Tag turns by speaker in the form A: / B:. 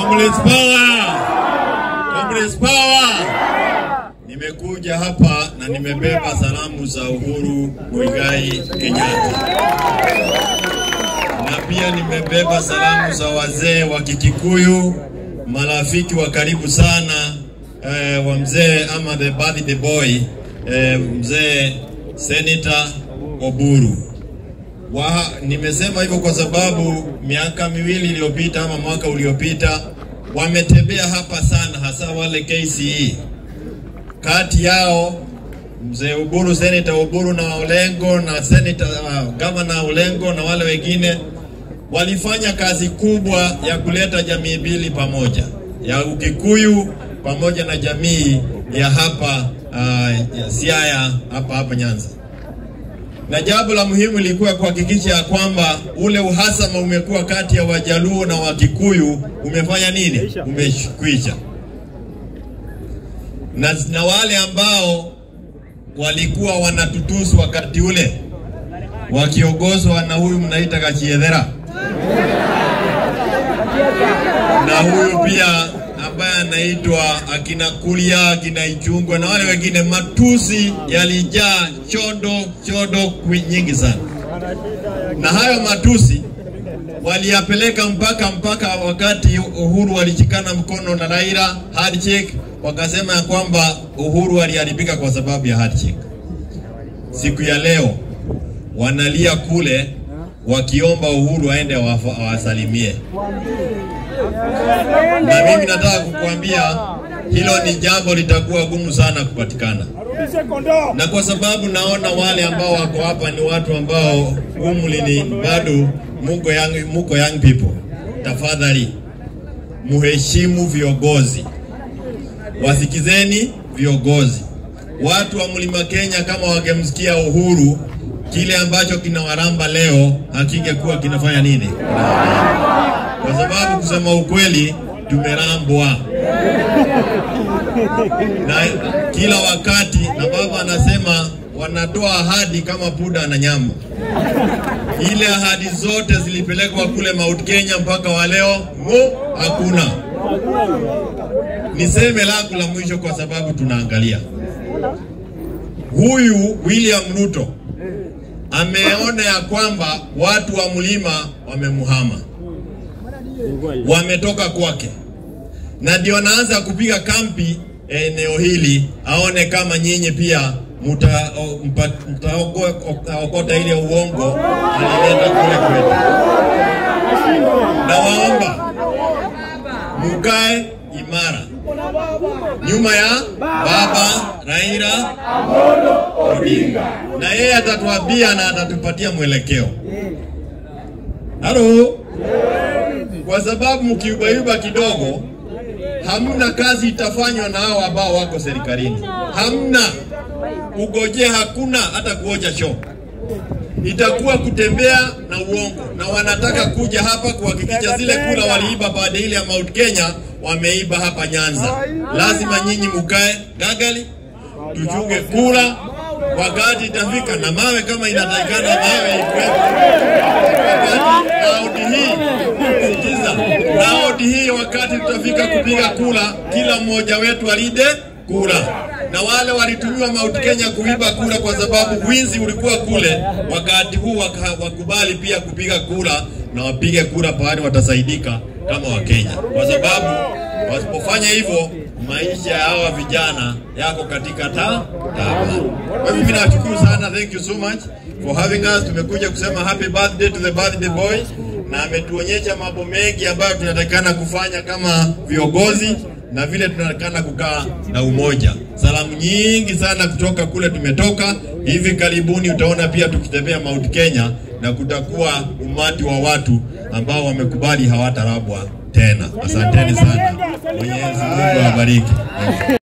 A: Comrades power! Comrades power! Nimekuja hapa na nimebeba salamu za Uhuru Muigai Kenyatta, na pia nimebeba salamu za wazee wa Kikikuyu, marafiki wa karibu sana eh, wa mzee ama the birthday boy eh, mzee Senator Oburu. Wa, nimesema hivyo kwa sababu miaka miwili iliyopita ama mwaka uliopita wametembea hapa sana, hasa wale KCE. Kati yao mzee Uburu, Senator Uburu na Olengo na Senator uh, Governor Olengo na wale wengine walifanya kazi kubwa ya kuleta jamii mbili pamoja, ya Ukikuyu pamoja na jamii ya hapa uh, ya Siaya hapa hapa Nyanza na jambo la muhimu lilikuwa kuhakikisha ya kwamba ule uhasama umekuwa kati ya Wajaluo na Wakikuyu umefanya nini? Umekwisha. Na, na wale ambao walikuwa wanatutusu wakati ule wakiongozwa na huyu mnaita Kachiedhera na huyu pia ambaye anaitwa akina Kulia, akina Ichungwa na wale wengine, matusi yalijaa chodo chodo kwi- nyingi sana, na hayo matusi waliyapeleka mpaka mpaka wakati Uhuru walishikana mkono na Raila handshake, wakasema ya kwamba Uhuru aliharibika kwa sababu ya handshake. Siku ya leo wanalia kule wakiomba Uhuru aende awafa- awasalimie na mimi nataka kukuambia hilo ni jambo litakuwa gumu sana kupatikana, na kwa sababu naona wale ambao wako hapa ni watu ambao umri ni bado muko young, muko young people, tafadhali muheshimu viongozi, wasikizeni viongozi. Watu wa mlima Kenya kama wangemsikia Uhuru, kile ambacho kinawaramba leo hakingekuwa kinafanya nini? kwa sababu kusema ukweli tumerambwa na kila wakati, na baba anasema wanatoa ahadi kama puda na nyama. Ile ahadi zote zilipelekwa kule Mount Kenya mpaka wa leo mu hakuna. Niseme langu la mwisho, kwa sababu tunaangalia huyu William Ruto ameona ya kwamba watu wa mlima wamemuhama wametoka kwake, na ndio anaanza kupiga kampi eneo hili, aone kama nyinyi pia mtaokota ile uongo alileta kule kwetu. Na waomba mukae imara nyuma ya baba Raila Odinga, na yeye atatuambia na atatupatia mwelekeo. Halo kwa sababu mkiubaiba kidogo, hamna kazi itafanywa na hao ambao wako serikalini, hamna ugoje, hakuna hata kuoja choo, itakuwa kutembea na uongo, na wanataka kuja hapa kuhakikisha zile kula waliiba baada ile ya Mount Kenya wameiba hapa Nyanza. Lazima nyinyi mukae gagali, tuchunge kula wakati itafika, na mawe kama inatakikana mawe ikwepo wakati raundi hii sikiza, raundi hii wakati tutafika kupiga kura, kila mmoja wetu alide kura, na wale walitumiwa Mount Kenya kuiba kura kwa sababu wizi ulikuwa kule. Wakati huu waka, wakubali pia kupiga kura na wapige kura pahali watasaidika kama Wakenya, kwa sababu wasipofanya hivyo maisha ya hawa vijana yako katika ta tabu. Kwa hivyo mimi nawashukuru sana, thank you so much for having us. Tumekuja kusema happy birthday to the birthday boy, na ametuonyesha mambo mengi ambayo tunatakikana kufanya kama viongozi na vile tunatakikana kukaa na umoja. Salamu nyingi sana kutoka kule tumetoka. Hivi karibuni utaona pia tukitembea Mount Kenya na kutakuwa umati wa watu ambao wamekubali hawatarabwa tena. Asanteni sana, Mwenyezi Mungu awabariki.